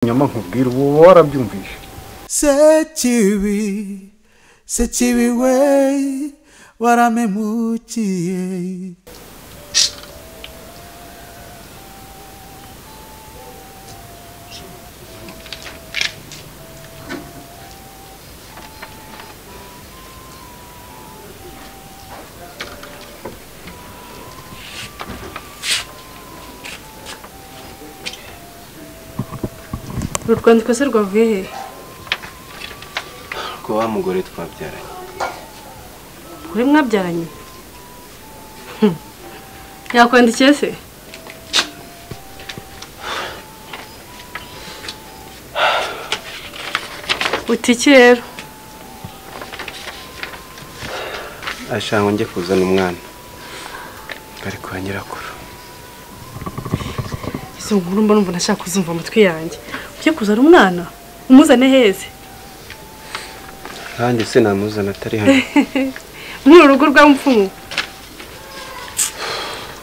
nyama nkubwira ubu uba warabyumvise sekibi sekibi we waramemukiye uru rwandiko se rwavuye he ko wa mugore twabyaranye uri mwabyaranye Hmm. yakwandikiye se utiki rero ashaka ngo njye kuzana umwana bari kwa nyirakuru izo nkuru mba numva nashaka kuzumva amatwi yanjye ujye kuzana umwana umuzane heze kandi se namuzana atari hano muri uru rugo rwa mupfumu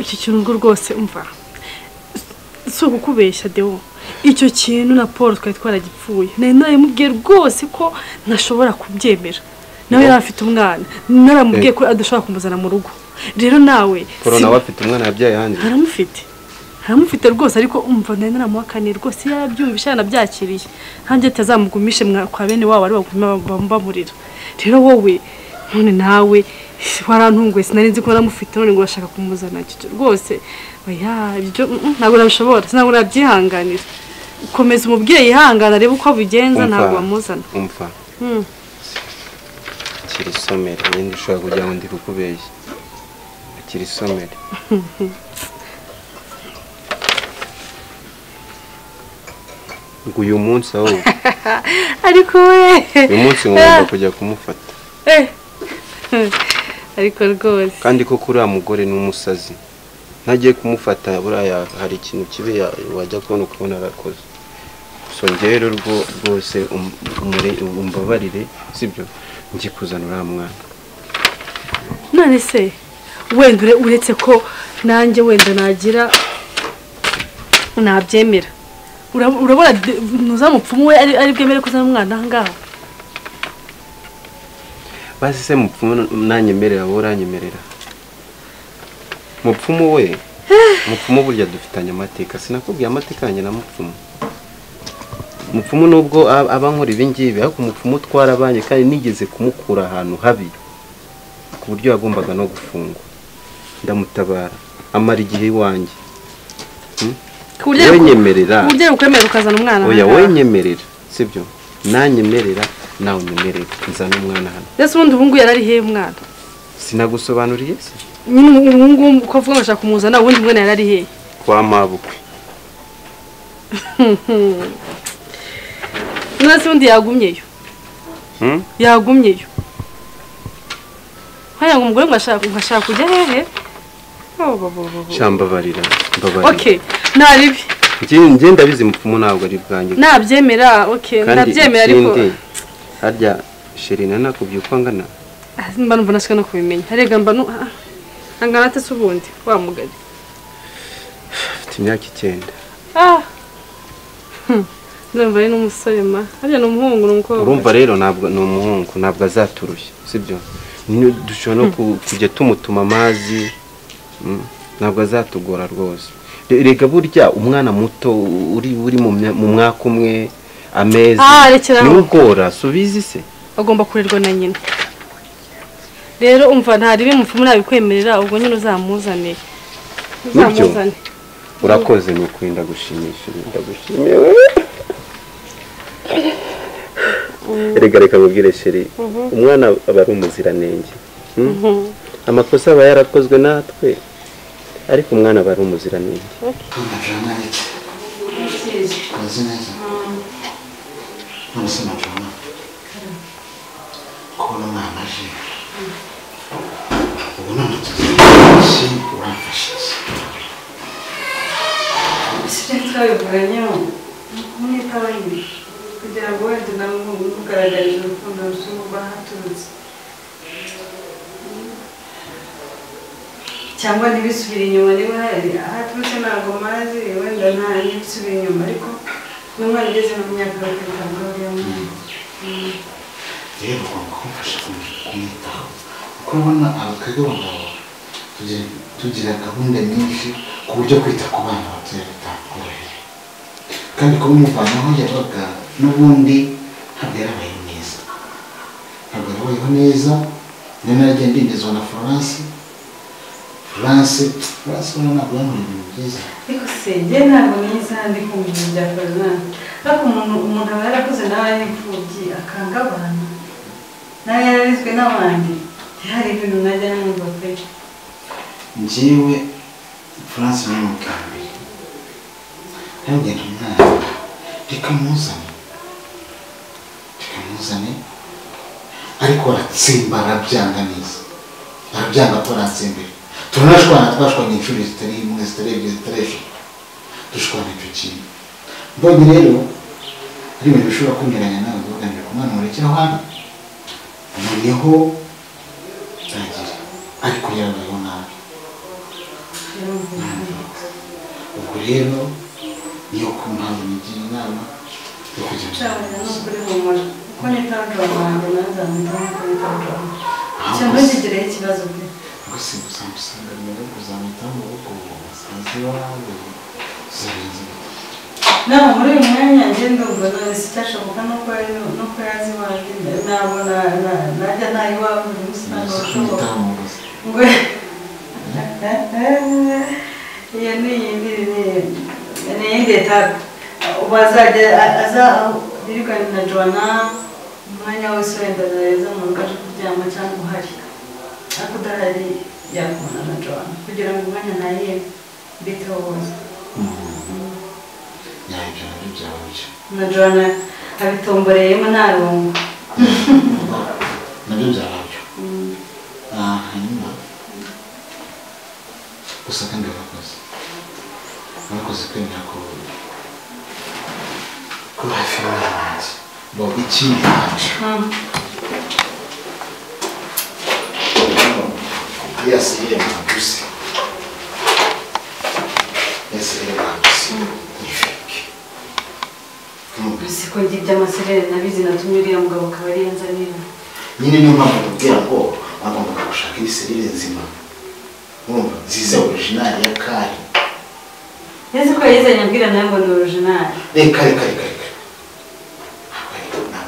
iki kintu rwose umva si ukukubeshya dewo icyo kintu na paul twari twaragipfuye nari naramubwiye rwose ko ntashobora kubyemera nawe yari afite umwana naramubwiye ko adashobora kumuzana mu rugo rero nawe polo si- nawe afite umwana yabyaye hanze aramufite aramufite rwose ariko umva nari naramuhakaniye rwose iyo yarabyumvise yanabyakiriye nkanjye atazamugumishe mwa- kwa bene wabo ari baguma bam- bamurira rero wowe none nawe warantunguye sinari nzi ko naramufite none ngo urashaka kumuzana cyo rwose oya ibyo mm, mm, ntabwo nabishobora ntabwo nabyihanganira komeza umubyeyi yihangana arebe uko abigenza ntabwo wamuzana umva Mm. akiri isomere nyine ushobora kugira ngo ndi kukubeshya akiri isomere ngo uyu munsi ahubwo ariko uyu munsi ngomba we kujya kumufata Eh. ariko rwose kandi koko uriya mugore ni umusazi ntagiye kumufata buriya hari ikintu kibi ya- wajya kubona ukabona arakoze so njyewe rero rwo- rwose um- umure- umbabarire sibyo njye kuzana uriya mwana none se wenda ure- uretse ko nanjye wenda nagira nabyemera Ura- urabona de- ntuzamupfumu we ari ari bwemere kuzana umwana aha ngaha basi se mupfumu nanyemerera wowe uranyemerera mupfumu we mupfumu burya dufitanye amateka sinakubwiye amateka yanjye na mupfumu mupfumu nubwo ab- aba nkora ibi ngibi ariko umupfumu twarabanye kandi nigeze kumukura ahantu habi ku buryo yagombaga no gufungwa ndamutabara amara igihe iwanjye ku buryo ari- Wenyemerera. ku buryo ari ukwemera ukazana umwana aha oya ngaha. wenyemerera sibyo nanyemerera nawe unyemerere nzana umwana hano mbese ubundi ubu ngubu yari ari hehe umwana sinagusobanuriye se nyine ubu ubu ngubu ko avuga ngo ashaka kumuzana ubundi umwana yari ari hehe kwa mabukwe none se ubundi yagumyeyo Hmm? yagumyeyo hariya ngo umugore ngo ashaka ngo ashaka kujya hehe Oh, bo, bo, bo, bo. shambabarira mbabarira okay nta bibi Njye- njye ndabizi mupfumu ntabwo ari bwanjye nabyemera okay nabyemera ariko harya sheri nanakubye uko angana Ah, mba numva nashaka no kubimenya arega mba nu- ah, angana ate se ubundi wa mugari afite imyaka icyenda ah Hmm. ndumva ari n'umusore ma harya ni umuhungu ni umukobwa urumva rero ntabwo ni umuhungu ntabwo azaturushya sibyo Ni- dushobora no ku- kujya tumutuma amazi mm, ntabwo azatugora rwose Re- rega burya umwana muto uri uri mu mya- mu mwaka umwe amezi Ah, rekera aho. niwugora subizi se agomba kurerwa na nyina rero umva nta ribi mupfumu nabikwemerera ubwo nyine uzamuzane uzamuzane urakoze ni ukuri ndagushimisha ndagushimiye reka reka nkubwire sheri umwana aba ari umuziranenge Hmm? amakosa aba yarakozwe natwe ariko umwana aba ari umuziranenge meze neza none se majama kubona umwana aje ubu none tuzi urafashije Ese twabivuganye n'itabanyi kugira ngo wenda namugaragarize urukundo rusumo rwahaturutse cyangwa ntibisubire inyuma niba hari ahaturutse ntabwo mazi wenda nta n'ibisubira inyuma ariko n'umwana ugeze mu myaka bakitabwaho rero rero ugomba kumfasha kum- kumwitaho kuko ubona abakobwa b'abagabo tugira- tugira gahunda nyinshi ku buryo kwita ku bana batoya bitakorohera kandi kuba umuvana aho yabaga n'ubundi ntabwo yarabayeho neza ntabwo yarabayeho neza niyo naragenda ndindizwa na florence florence florence ubona ntabwo yankoreye ibintu byiza ariko se njye ntabwo niyo isaha ndi kumva ibintu bya koronani ariko umuntu umuntu aba yarakuze nawe ari imfubyi akanga abantu nawe yararezwe n'abandi ntihari ibintu najya numva pe njyewe france ni mukambere ntagenda umwana reka muzane reka muzane ariko aratsimba arabyanga neza arabyanga ko aratsembera turanashwana twashwanye inshuro zitari imwe zitari ebyiri zitari eshatu dushwana icyo kintu mbonye rero ari ibintu bishobora kunyuranya nawe ugamije kumwanura cyangwa noneho ntagira ariko yarabayeho nabi ubwo rero niyo ku mpamvu nigira inama yo kujya mu ucabanya kaminuza n'ukuri humura kuko nitabaga abantu nazamutaho kuko nitabaga cyangwa gusa- ntigiraho ikibazo pe gusa gusanga usanga rero kuzamwitaho mu rugo basanze iwabo zirenze nawe muri uyu mwanya njye ndumva none si icyashoboka nuko ari- nuko yazi iwanjye ntabwo na- na- najya nta iwabo buri munsi ntabwo bishoboka kumwitaho mu rugo ngo iyo ni iyindi ni- ni iyindi etape ubu azajya a- aza birukanye na jona umwanya wose wenda neza mu rugo aje kuryama cyangwa uhari ariko udahari yakubona na jona kugira ngo umwanya nayiye mbiteho wose yabyo nabyo byaba byo na jona abitomboreyemo nta rungu nabyo byaba byo Ah, hanyuma gusa kandi barakoze barakoze kwemera ko ko hafi y'abantu bo ikindi ntacyo yose iri mwaguse yose iri mwaguse ni fake Ntumve. si ko njye iby'amaserere nabizi natumye uriya mugabo akaba ariyo nzanira nyine niyo mpamvu mubwira ngo agombaga gushaka ibiserire nzima urumva nziza orijinali ya kari nzi ko yizanye abwira nawe ngo ni orijinali reka reka reka reka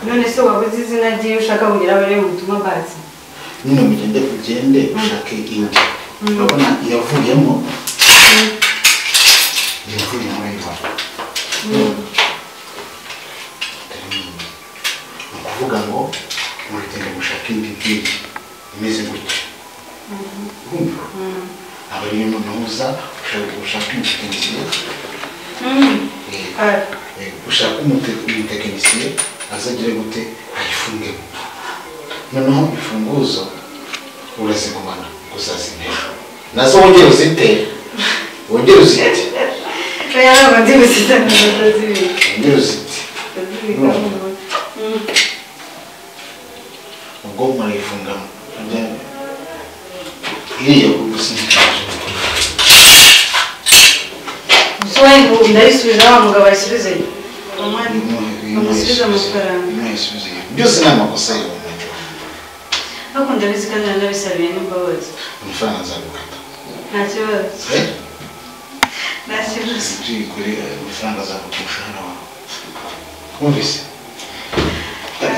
Ntabwo ari- ntabwo ari- none se waba uzi izina ry'iyo ushaka kugira abari mu butumwa bwacu nyine mugende ugende ushake indi urabona yavuyemo yavuyemo ayibona ni ukuvuga ngo muragenda gushaka indi bwiri imeze gutya Urumva? aba ariyo munoza ushaka gushaka umutekinisiye kare. ushaka umute- umutekinisiye azagire gute ayifungemo noneho imfunguzo urazigumana uzazimera nazo wongere uzite wongere uzite oya ntabwo ndi gusitana batazibika wongere uzite batazibika ubwo murayifungamo iriya kugusinyikanje gusa wowe ngo ndayisubiza wa mugabo ayisubize bamusubize amafaranga byose ni amakosa yawe Nacho. ariko ndabizi kandi nanabisabiye n'imbabazi amafaranga azagukata nta kibazo Eh? nta kibazo tuyikore amafaranga azaguka umushahara wawe wumvise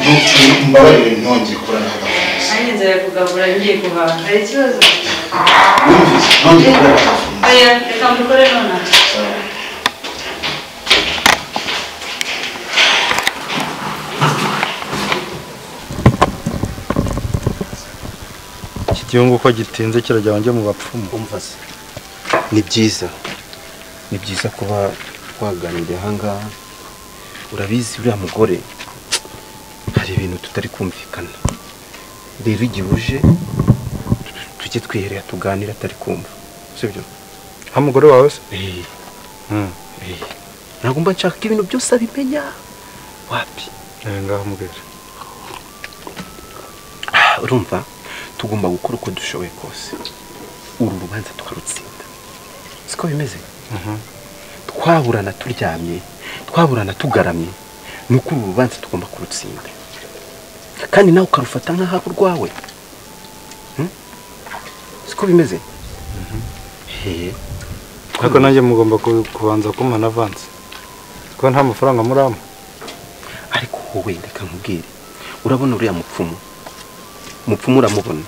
Ntu- mbabarire ntongere kora nawe agafunguza ari inzara yo kugabura ngiye guhaha hari ikibazo wumvise ntongere kora agafunguza oya reka mbikore nonaha iki gihugu uko gitinze kirajya njye mu bapfumu umva se ni byiza ni byiza kuba twaganiriye ahangaha urabizi uriya mugore hari ibintu tutari kumvikana rero igihe uje tu- tujye twiherera tuganire atari kumva sibyo nka umugore wawe se Eh, eh. ntabwo mba nshaka ko ibintu byose abimenya wapi Eh, ngaho mubwira Ah, urumva tugomba gukora uko dushoboye kose uru rubanza tukarutsinda siko bimeze twaburana turyamye twaburana tugaramye ni uko uru rubanza tugomba kurutsinda kandi nawe ukarufata nk'aho ari urwawe Hmm? siko bimeze hehe ariko nanjye mugomba ku- kubanza kumpa na avansi kuko nta mafaranga murama ariko wowe reka nkubwire urabona uriya mupfumu mupfumu uramubona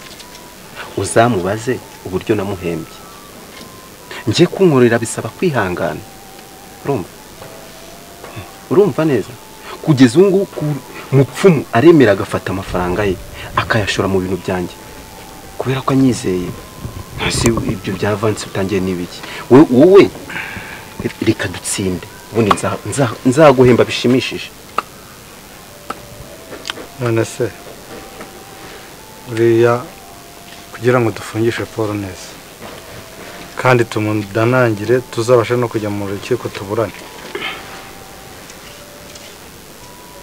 uzamubaze uburyo namuhembye ngiye kunkorera bisaba kwihangana urumva Hmm. urumva neza kugeza ubu ngubu ku- mupfumu aremera agafata amafaranga ye akayashora mu bintu byanjye kubera ko anyizeye hasi ibyo bya vansi utangiye n'ibiki wowe wowe reka dutsinde ubundi nza- nza- nzaguhemba bishimishije none se uriya kugira ngo dufungishe paul neza kandi tumudanangire tuzabashe no kujya mu rukiko tuburane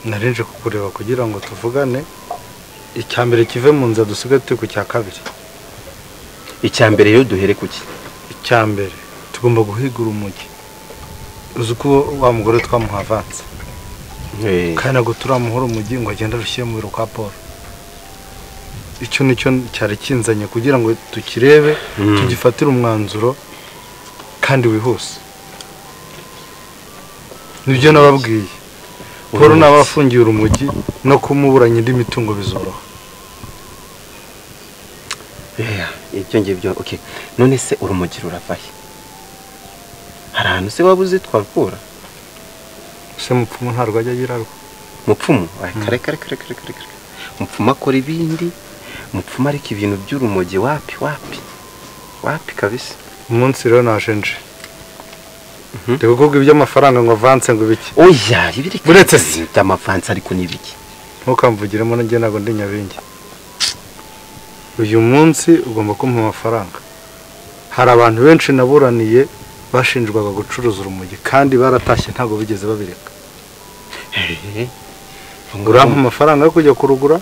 nari nje kukureba kugira ngo tuvugane icya mbere kive mu nzira dusigaye turi ku cya kabiri icya mbere rero duhere ku ki icya mbere tugomba guhigura umujyi uzi uko wa mugore twamuha avansi kandi ntabwo turamuhora umujyi ngo agende arushyire mu biro kwa paul icyo ni cyo cyari kinzanye kugira ngo tukirebe Mm. tugifatire umwanzuro kandi wihuse nibyo nababwiye paul Urumva. naba afungiye urumogi no kumuburanya indi mitungo bizoroha Yeah, ibyo ngibyo okay none se urumogi rurava he hari ahantu se waba uzi twavura ese mupfumu ntarwo ajya agira rwo mupfumu Ay, kare kare kare kare kare kare mupfumu akora ibindi mupfumu ariko ibintu by'urumogi wapi wapi wapi kabisa umunsi rero nashenje Mhm. ndi kukubwira iby'amafaranga ngo avanse ngo ibiki oya ibiri Uretse se. by'amavansi ariko n'ibiki ntukamvugiremo nanjye ntabwo ndi nyabingi uyu munsi ugomba kumpa amafaranga hari abantu benshi naburaniye bashinjwaga gucuruza urumogi kandi baratashye ntabwo bigeze babireka Hehe. urampa amafaranga yo kujya kurugura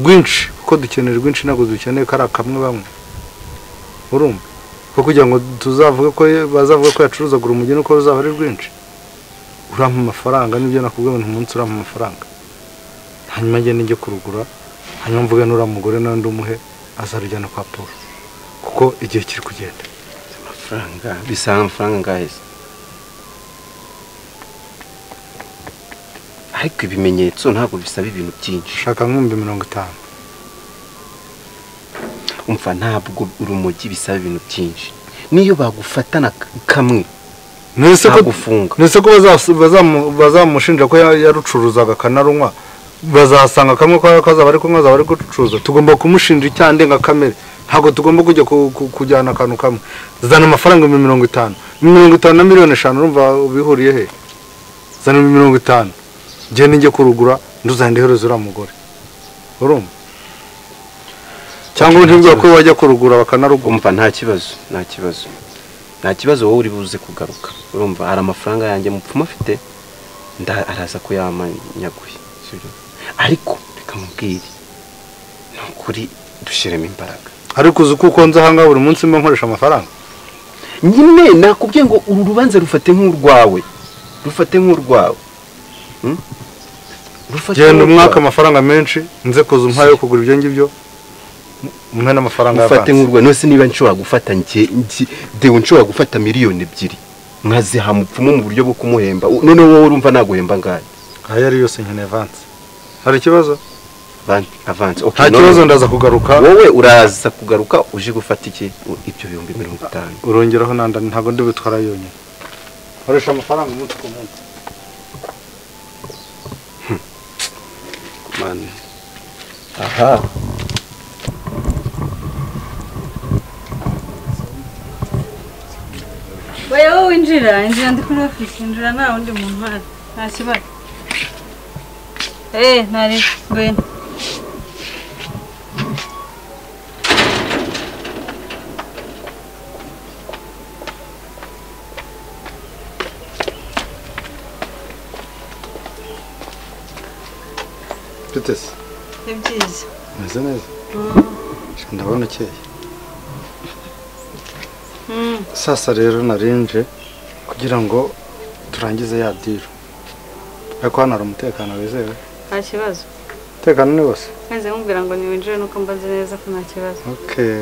rwinshi kuko dukeneye rwinshi ntabwo dukeneye ko ari akamwe bamwe urumva ko kugira ngo tuzavuge ko bazavuga ko yacuruzaga urumogi nuko ruzaba ari rwinshi urampa amafaranga nibyo nakubwiye ngo umunsi urampa amafaranga hanyuma njye nijye kurugura hanyuma mvuge n'uriya mugore nawe ndumuhe azarujyana kwa paul kuko igihe kiri kugenda amafaranga bisaba amafaranga angahe se ariko ibimenyetso ntabwo bisaba ibintu byinshi shaka nk'ibihumbi mirongo itanu umva ntabwo urumogi bisaba ibintu byinshi niyo bagufatana k- kamwe nese ko Bagufunga. nese ko bazas- bazamu- bazamushinja ko ya- yarucuruzaga akanarunywa bazasanga kamwe ko kazaba ari kunywa azaba ari gucuruza tugomba kumushinja icyaha ndengakamere ntabwo tugomba kujya ku- ku- kujyana akantu kamwe zana amafaranga ibihumbi mirongo itanu mirongo itanu na miliyoni eshanu urumva bihuriye he zana ibihumbi mirongo itanu ngende njye kurugura nduzahinde iherezo uriya mugore urumva cyangwa ntibwira ko wajya kurugura bakanaruguma umva nta kibazo nta kibazo nta kibazo wowe uri buze kugaruka urumva hari amafaranga yanjye mupfumu afite nda araza ko yamanyaguye sibyo? ariko reka mubwire ni ukuri dushyiremo imbaraga ariko uzi ko uko nza ahangaha buri munsi mba nkoresha amafaranga nyine nakubwiye ngo uru rubanza rufate nk'urwawe rufate nk'urwawe Hmm? Rufate genda nk'urwawe. umwaka amafaranga menshi nze kuza umpaye yo kugura ibyo ngibyo umwe n'amafaranga ufate y'avansi nk'urwawe nose niba nshobora gufata njye njye- dewe nshobora gufata miliyoni ebyiri nkaziha mupfumu mu buryo bwo kumuhemba U- noneho wowe urumva naguhemba ngahe ayo ari yose nkeneye avansi hari ikibazo Van- avance Okay, nta none- kibazo ndaza kugaruka wowe uraza kugaruka uje gufata iki U- ibyo bihumbi mirongo itanu urongeraho nanda ntabwo ndi butwara yonyine nkoresha amafaranga umunsi ku munsi Man. aha Oya wowe winjira injira ndi kuri ofisi injira nta wundi muntu uhari nta kibazo eee ntari ngwino mfite se ni byiza umeze neza ndabona ukeye sasa rero narinje kugira ngo turangize ya diro ariko hano hari umutekano wizewe nta kibazo umutekano ni wose mwese mubwira ngo niwinjire nuko mbaze neza ko nta kibazo okay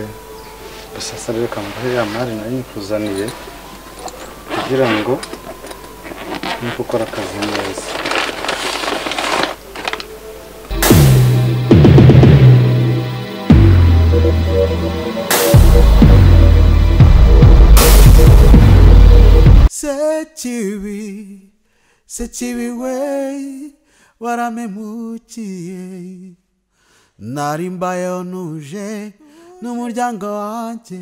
gusa sasa reka mbahe ya mari nayo nyikuzaniye kugira ngo ni gukora akazi neza sekibi sekibi we waramemukiye nari mbayeho ntuje n'umuryango wanjye